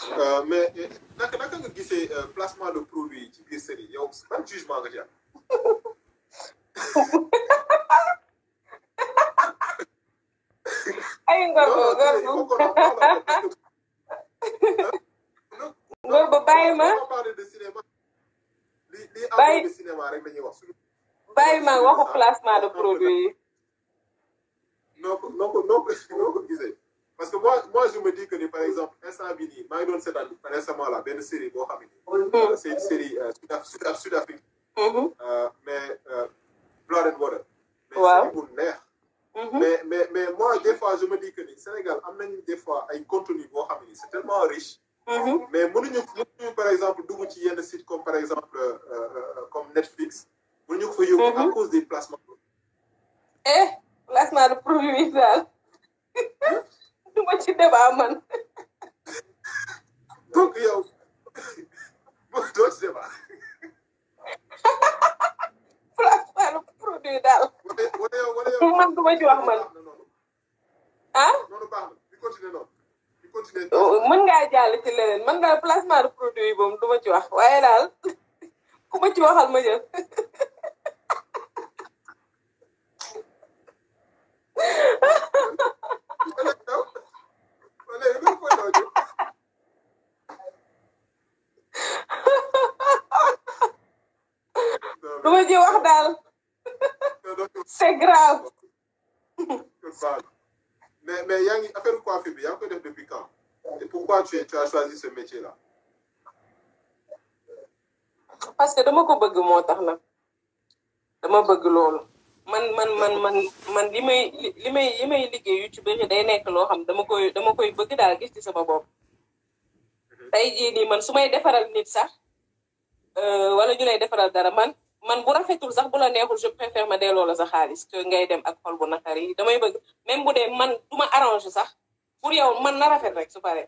Euh, mais eh, naka naka nga gisee euh, placement de produit ci biir série yow ban jugement nga ci am. ay ngor non ngor non il faut qu'on en parle parce que- non, ngor ba bàyyi ma on va parler de cinéma. li li Bàyyi- am de cinéma rek la ñuy wax. suñu- bàyyi ma waxu placement de produit yi noo ko noo ko noo ko noo ko gisee parce que moi moi je me dis que ni par exemple instant bii nii maa ngi doon seetaan récemment là benn série boo xam ne euh, c'est une série euh, sud sud sud afrique Mhm, euh, mais euh, Blood and Water. mais Waaw. série bu neex. mhm. mais mais mais moi des fois je me dis que ni Sénégal am nañu des fois ay contenu boo xam ne c'est tellement riche. Mhm. mais mënuñu mënuñu par exemple dugg ci yenn site comme par exemple euh, euh, comme Netflix mënuñu ko fa yóbbu à Mhm. cause des placements. eh placement de produit yi daal du ma ci débat man donc yow doo ci débat placement de produit daal wala wala yow wala yow. man du ma ci wax man baax na noonu ah noonu baax na di continuer noonu di continuer. mën ngaa jàll ci leneen man daal placement de produit yi moom du ma ci wax waaye daal ku ma ci waxal ma jël wala yow wala yow dafa koy daw jóg. du ma ci wax daal c'est grave mais mais yaa ngi affaire coiffure bi yaa ngi koy def depuis quand et pourquoi tu tu as choisi ce métier là. parce que dama ko bëgg moo tax nag dama bëgg loolu man man man man man li may li may li may liggéey yu ci bëri day nekk loo xam dama koy dama koy bëgg daal gis ci sama bopp tey jii nii man su may defaral nit sax euh, wala ñu lay defaral dara man man bu rafetul sax bu la neexul je préfère ma delloo la sa xaalis que ngay dem ak xol bu naqar yi damay bëgg même bu dee man du ma arrange sax pour yow man na rafet rek su paree.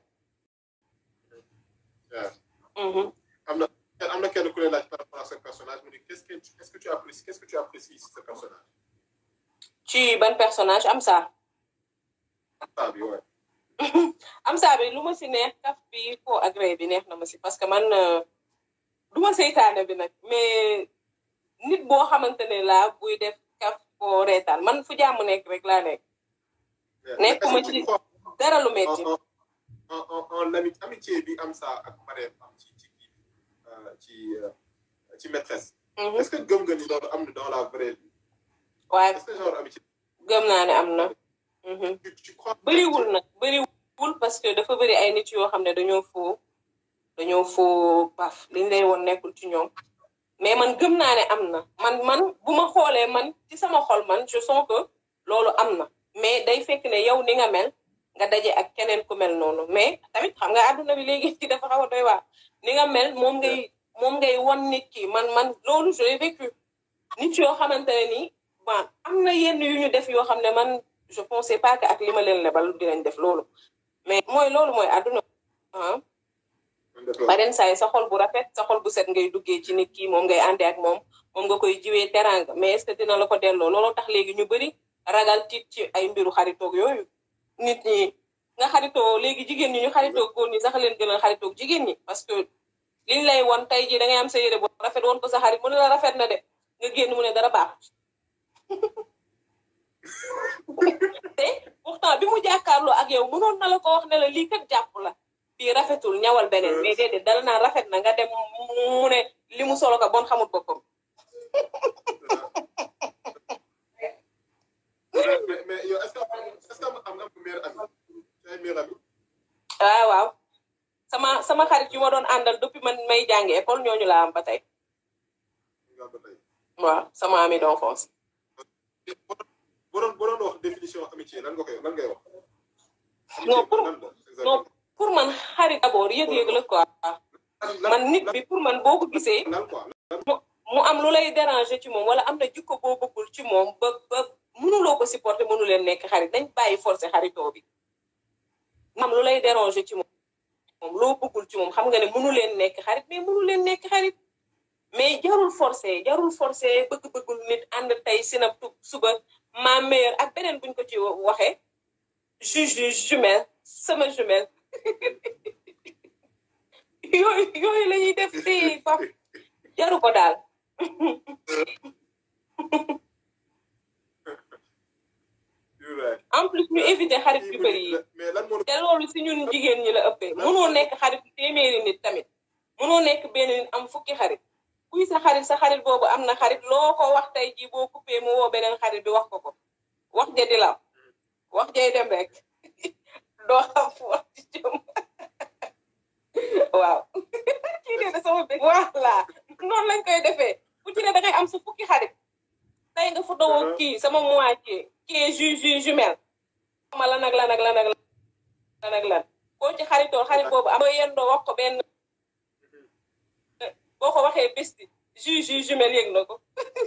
waaw Mhm. am na am na kenn ku lay laaj par rapport à ce personnage mu ne qu'est-ce que qu'est-ce que tu apprécies qu'est-ce que tu apprécies ci ce personnage. ci ban personnage am ça. ah bi ouais. am saa bi lu ma si neex kaf bi foo agré bi neex na ma si parce que man euh, du ma seytaane bi nag mais nit boo xamante ne laa buy def kaf foo reetaan man fu jàmm nekk rek laa nekk Nekkuma Est-ce que tu ci- crois dara lu en metti en en en en ami amitié bi am saa ak Marème am ci ci kii bi euh, ci euh, ci maîtresse. Mhm. est-ce que gëm nga ni loolu am na dans la vraie vie. waaye est-ce que genre amitié. gëm naa ne am na Mhm. tu tu crois. bëriwul nag bëriwul parce que dafa bëri ay nit yoo xam ne dañoo foo dañoo foo paf liñ lay woon nekkul ci ñoom mais man gëm naa ne am na man man bu ma xoolee man ci sama xol man je sens que loolu am na mais day fekk ne yow ni nga mel nga daje ak keneen ku mel noonu mais tamit xam nga àdduna bi léegi ci dafa xaw a doy waar ni nga mel moom ngay moom ngay won nit ki man man loolu je l'ai vécu nit yoo xamante ne nii bon am na yenn yu ñu def yoo xam ne man je pensais pas que ak li ma leen lebal dinañ def loolu mais mooy loolu mooy àdduna ah beneen saa yi sa xol bu rafet sa xol bu set ngay duggee ci nit ki moom ngay àndee ak moom moom nga koy jiwee teranga mais est-ce que dina la ko delloo looloo tax léegi ñu bëri ragal tiit ci ay mbiru xaritoog yooyu nit ñi nga xaritoo léegi jigéen ñi ñu xaritoo góor ñi sax leen gën a xaritoog jigéen ñi parce que liñ lay won tey ji da ngay am sa yére bu rafet woon ko sa xarit mu ne la rafet na de nga génn mu ne dara baaxut te pourtant bi mu jàkkaarloo ak yow mënoon na la ko wax ne la lii kat jàpp la bii rafetul ñawal beneen mais déedéet dala naan rafet na nga dem mu ne li mu solo ko bon xamul boppam mais mais yow est-ce que est-ce que am nga meilleur ami say meilleur ami. waaw waaw sama sama xarit yu ma doon àndal depuis man may jàngi école ñooñu laa am ba tey nga ba tey. waaw sama ami d'enfance boo doon boo doon wax définition amitié lan nga koy lan ngay wax. Non, pour- lan la exactement. non pour man xarit d'abord yëg-yëg la quoi lan man nit bi pour man boo ko gisee lan quoi. mu am lu lay déranger ci moom wala am na jikko boo bëggul ci moom ba ba mënuloo ko supporter mënu leen nekk xarit dañ bàyyi forcer xaritoo bi mu am lu lay déranger ci moom moom loo bëggul ci moom xam nga ne mënu leen nekk xarit mais mënu leen nekk xarit mais jarul forcer jarul forcer bëgg-bëggul nit ànd tey sinab tu suba ma meilleure ak beneen buñ ko ci waxee juge jumelle sama jumelle yooyu yooyu la ñuy def si pap jaru ko daal you're right. en plus ñu éviter xarit yu bëri yi mais lan moo te loolu si ñun jigéen ñi la ëppee mënoo nekk xarit téeméeri nit tamit mënoo nekk benn nit am fukki xarit kuy sa xarit sa xarit boobu am na xarit loo ko wax tey jii boo coupé mu woo beneen xarit bi wax ko ko wax ja di law wax jay dem rek doo xam fu wax ci jëm waaw kii nee na sama bég voilà noonu lañ koy defee ku ci ne da ngay am sa fukki xarit tey nga photo woo kii sama moitié kii ju ju jumelle ma lan ak lan ak lan ak lan ak lan koo ci xaritoo xarit boobu am yéen doo wax ko benn boo ko waxee besti ju ju jumelle yëg na ko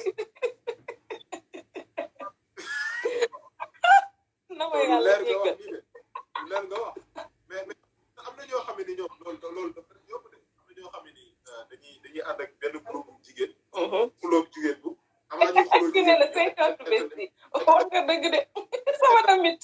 na ma loolu yàlla leer nga jéggal wax nii de lu leer nga wax mais mais am na ñoo xam ne ni ñoom loolu loolu dafa yomb de am na ñoo xam ne ni dañuy dañuy ànd ak benn groupe jigéen xulóog jigéen bu am na ñuy xulóog ki ne la cinquante besti wax nga dëgg de sama tamit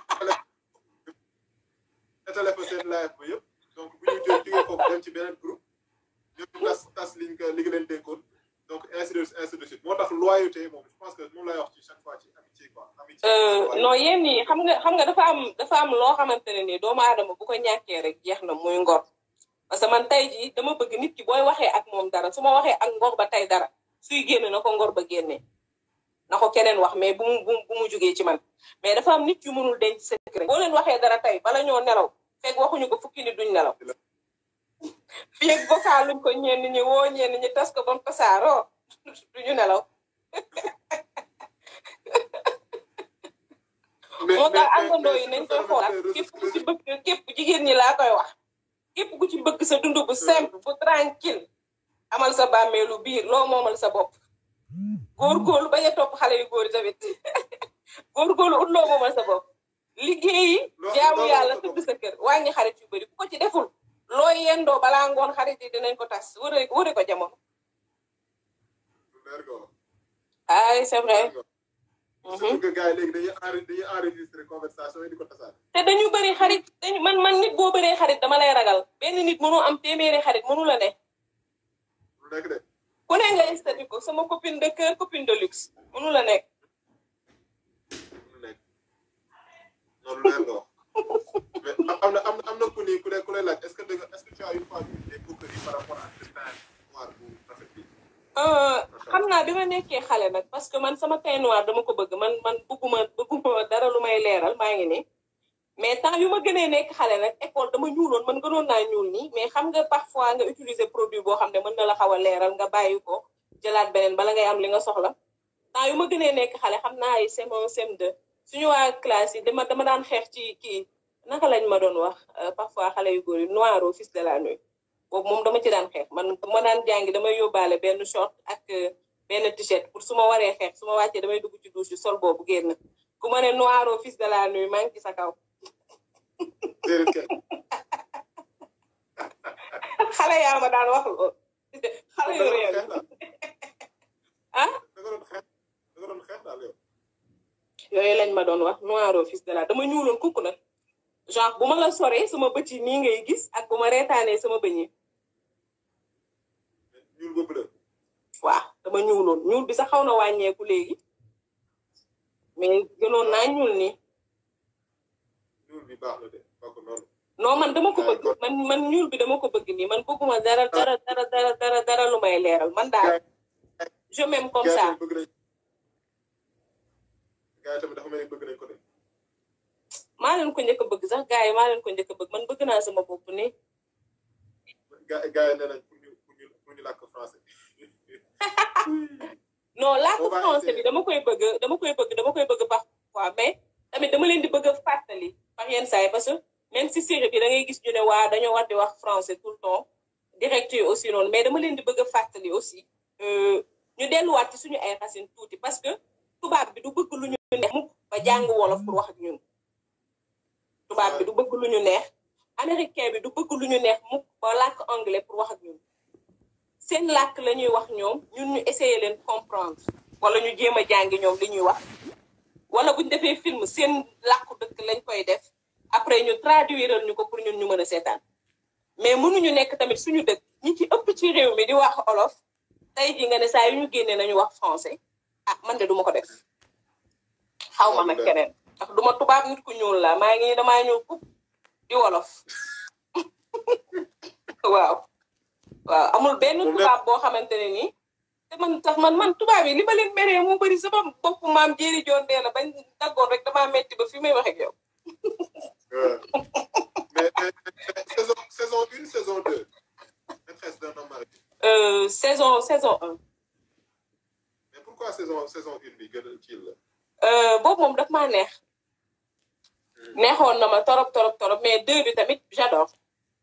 étalé fa seen live ba yëpp donc bu ñu jóg jógee foofu dem ci beneen groupe ñoom tas tas liñ ko li nga leen dénkoon donc ainsi de ainsi de suite moo tax loyauté moom je pense que moom lay wax ci chaque fois ci amitié quoi amitié non yéen ñi xam nga xam nga dafa am dafa am loo xamante ne nii doomu aadama bu ko ñàkkee rek jeex na muy ngor parce que man tey jii dama bëgg nit ki booy waxee ak moom dara su ma waxee ak ngor ba tey dara suy génn na ko ngor ba génnee na ko keneen wax mais bu mu bu mu bu mu jógee ci man mais dafa am nit yu mënul denc secret boo leen waxee dara tey bala ñoo nelaw fekk waxuñu ko fukki nit duñ nelaw fii ak vocal luñ ko ñenn ñi woo ñenn ñi tas ko ba mu tasaaroo duñu nelaw moo tax àndandoo yi nañ koy xoolaat képp ku ci bëgg képp jigéen ñi laa koy wax képp ku ci bëgg sa dund bu simple bu tranquille amal sa bàmmeelu biir loo moomal sa bopp góorgóorlu bañ a topp xale yu góor yi tamit góorgóorlu ut loo moomal sa bopp liggéeyi jaamu yàlla tëdd sa kër wàññi xarit yu bëri ku ko ci deful loo yendoo balaa ngoon xarit yi dinañ ko tas wëre wëre ko jamono leer nga wax ay c'est vrai surtout que gars yi léegi dañuy enri dañuy enregistré conversation yi di ko tasaare te dañu bëri xarit dañu man man nit boo bëree xarit dama lay ragal benn nit mënu am téeméeri xarit mënu la ne lu nekk de ku ne nga estati ko sama copine de cœur copine de luxe mënu la nekk lu nekk noonu leer nga wax mais am na am na am na ku ni ku ne ku lay laaj est-ce que dëgg est-ce que tu as une fois vu des coqueries par rapport à ce teint noir bu rafet bi xam naa bi ma nekkee xale nag parce que man sama teint noir dama ko bëgg man man bëgguma bëgguma dara lu may leeral maa ngi nii mais temps yu ma gënee nekk xale nag école dama ñuuloon man gënoon naa ñuul nii mais xam nga parfois nga utiliser produit boo xam ne mën na la xaw a leeral nga bàyyi ko jëlaat beneen bala ngay am li nga soxla temps yu ma gënee nekk xale xam naa ay CM1 CM2 suñu waa classe yi dama dama daan xeex ci kii naka lañ ma doon wax parfois xale yu góor yi noir au fils de la nuit boobu moom dama ci daan xeex man ma daan jàngi damay yóbbaale benn short ak benn t-shirt pour su ma waree xeex su ma wàccee damay dugg ci douche sol boobu génn ku ma ne noir au fils de la nuit maa ngi ci sa kaw déedéet kenn xale yaa ma daan wax loolu xale yu réew ah da nga doon xeex da nga doon xeex daal yow yooyu lañ ma doon wax noir au fils de la dama ñuuloon kukk nag genre bu ma la soree sama bët yi nii ngay gis ak bu ma reetaanee sama bëñ yi ñuul ba bleu waaw dama ñuuloon ñuul bi sax xaw na wàññeeku léegi mais gënoon naa ñuul nii ñuul bi baax na de baax ko noonu non man dama ko bëgg man man ñuul bi dama ko bëgg nii man bëgguma dara dara dara dara dara dara lu may leeral man daal je m'aime comme ça gars yi bëgg nañ gars yi tamit dafa mel ni bëgg nañ ko de maa leen ko njëkk a bëgg sax gars yi maa leen ko njëkk a bëgg man bëgg naa sama bopp nii gars gars yi nee nañ pour ñu pour ñu pour ñu làkk français non làkk Boo bàyyi français see- bi dama koy bëgg dama koy bëgg dama koy bëgg parfois mais tamit dama leen di bëgg a fàttali par yenn saa yi parce que même si série bi da ngay gis ñu ne waa dañoo war di wax français tout le temps direct yi aussi noonu mais dama leen di bëgg a fàttali aussi euh, ñu delluwaat ci suñu ay racines tuuti parce que tubaab bi du bëgg lu ñu neex mukk ba jàng wolof pour wax ak ñun tubaab bi du bëgg lu ñu neex américain bi du bëgg lu ñu neex mukk ba làkk anglais pour wax ak ñun seen làkk la ñuy wax ñoom ñun ñu essayer leen comprendre wala ñu jéem a jàngi ñoom li ñuy wax wala buñ defee film seen làkku dëkk lañ koy def après ñu traduiral ñu ko pour ñun ñu mën a seetaan mais mënuñu nekk tamit suñu dëkk ñi ci ëpp ci réew mi di wax olof tey ji nga ne saa yu ñu génnee nañu wax français ah man de duma ko def xaw ma nag keneen ndax duma tubaab nit ku ñuul la maa ngi damaa ñuul kub di wolof waaw waaw amul benn tubaab boo xamante ne nii te man tax man man tubaab yi li ma leen meree mu bëri sama bopp maam jéeri joon dee la bañ daggoon rek damaa metti ba fi may wax ak yow mais saison saison une saison deux maîtresse d'un homme marié euh, saison saison un mais pourquoi saison saison une bi gën a kii la euh, boobu moom daf maa neex neexoon na ma torop torop torop mais deux bi tamit j'adore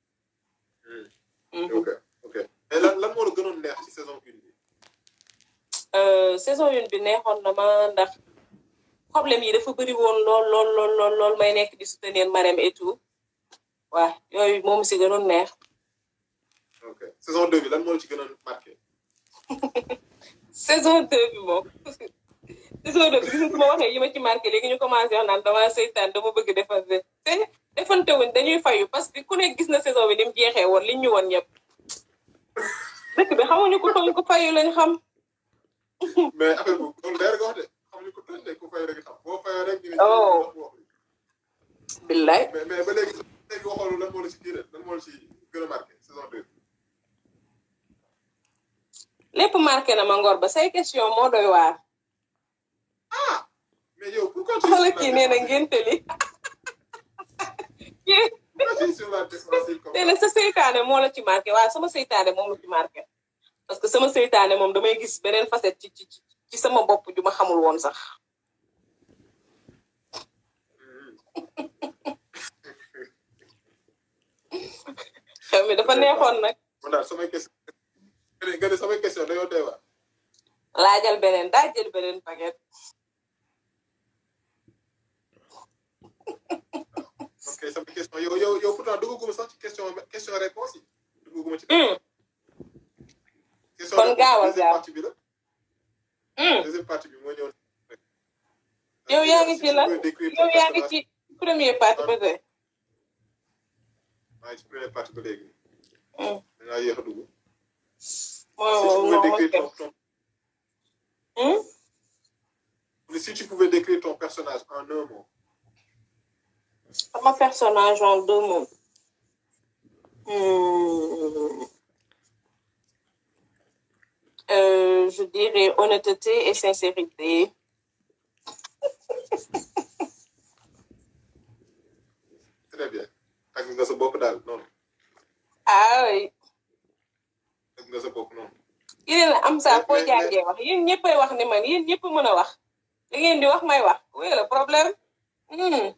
ok ok mais lan lan moo la gënoon neex ci saison une bi saison une bi neexoon na ma ndax problème yi dafa bëri woon lool lool lool lool lool may nekk di soutenir Marème et tout waaw yooyu moom si gënoon neex ok saison deux bi lan moo la ci gënoon marqué saison deux bi moom saison deux bi gis nga su ma waxee yi ma ci marqué léegi ñu commencé wax naan dama seytaan dama bëgg defante te defante wuñ dañuy fayu parce que ku nekk gis na saison bi ni mu jeexee woon liñ ñu woon ñëpp dëkk bi xamuñu ko tooñ ko fayu lañ xam mais affaire bu loolu leer nga wax de xamuñu ko tooñ de ku fay rek xam boo fayoo rek ñu oh billaay mais mais ba léegi léegi waxoon lan moo la ci kii lan moo la ci gën a marqué saison deux lépp marqué na ma ngor ba say question moo doy waar ah mais yow pourquoi tu xala kii nee na ngénte li pourquoi tu es sur la défensive comme nee na sa seytaane moo la ci marqué waaye sama seytaane moom la ci marqué parce que sama seytaane moom damay gis beneen facette ci ci ci sama bopp ju ma xamul woon sax xew mi dafa neexoon nag man daal samay question nga ne samay question dañoo doy waar laajal beneen daa jël beneen paquet ok samay question yow yow yow pourtant duggaguma sax ci question question réponse yi duggaguma ci question kon gaawal deuxième gaaw partie bi la deuxième partie bi moo ñëw yow yaa ngi ci lan décrire yow yaa ngi ci premier partie ba tey maa ngi ci première partie ba léegi Hmm. da ngaa yéex a dugg moom si tu moom pouvais décrire ton si tu pouvais décrire ton personnage en un mot sama personnage en deux mots Hmm. Euh, je dirais honnêteté et sincérité. très bien tàgg nga sa bopp daal noonu ah oui tàgg nga sa bopp noonu yéen a am saa Mais- foo mais- jàngee wax yéen ñëppay wax ni man yéen ñëpp mën a wax da ngeen di wax may wax oui le problème Hmm.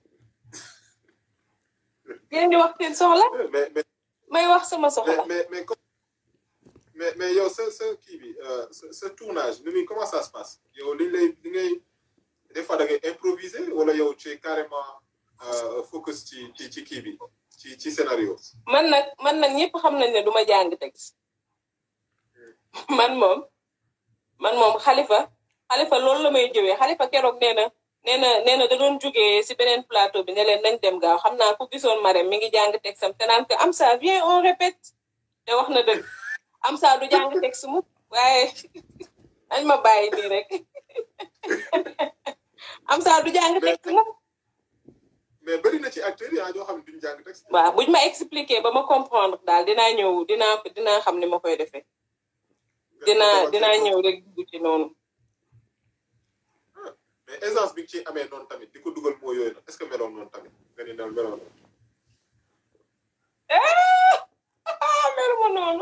yéen di wax seen soxla mais mais may wax sama mais soxla mais mais comme mais mais yow sa sa kii bi euh, sa sa tournage ni muy comment ça se passe yow li lay li ngay des fois da ngay improviser wala yow tu es carrément euh, focus ci ci ci kii bi ci ci scénario man nag man nag ñëpp xam nañ ne du ma jàng texte man moom man moom xalifa xalifa loolu la may jëwee xalifa keroog nee na nee na nee na da doon jógee si beneen plateau bi ne leen nañ dem gaaw xam naa ku gisoon Marème mi ngi jàng texte am te naan ko am ça viens on répète te wax na dëgg am ça du jàng texte mu waaye dañ ma bàyyi nii rek am ça du jàng texte mu mais bëri na ci acteurs yi ah ñoo xam ne duñu jàng texte waaw buñ ma expliquer ba ma comprendre daal dinaa ñëw dinaa dinaa xam ni ma koy defee dinaa dinaa ñëw rek dugg ci noonu mais aisance bi nga ciy amee noonu tamit di ko dugal moo yooyu noonu est ce que meloon noonu tamit nga ni naan meloon noonu ah meluma noonu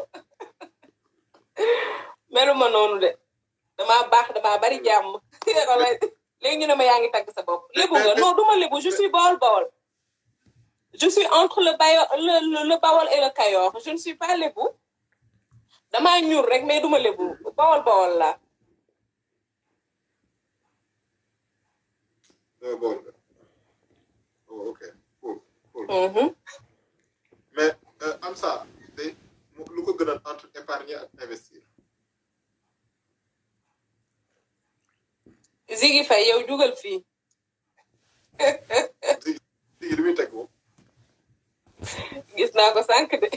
meluma noonu de damaa baax damaa bari jàmm wala léegi ñu ne ma yaa ngi tagg sa bopp lébu nga non du ma lébu je suis bawol bawol je suis entre le bayo le le, le bawol et le kayoor je ne suis pas lébu damaa ñuul rek mais du ma lébu bawol bawol la Euh, bon oh, ok cool cool Mhm. mais euh, am ça day mu- lu ko gën a entre épargner ak investir Ziggy Faye yow jugal fii léegi li muy teg moom gis naa ko sànq de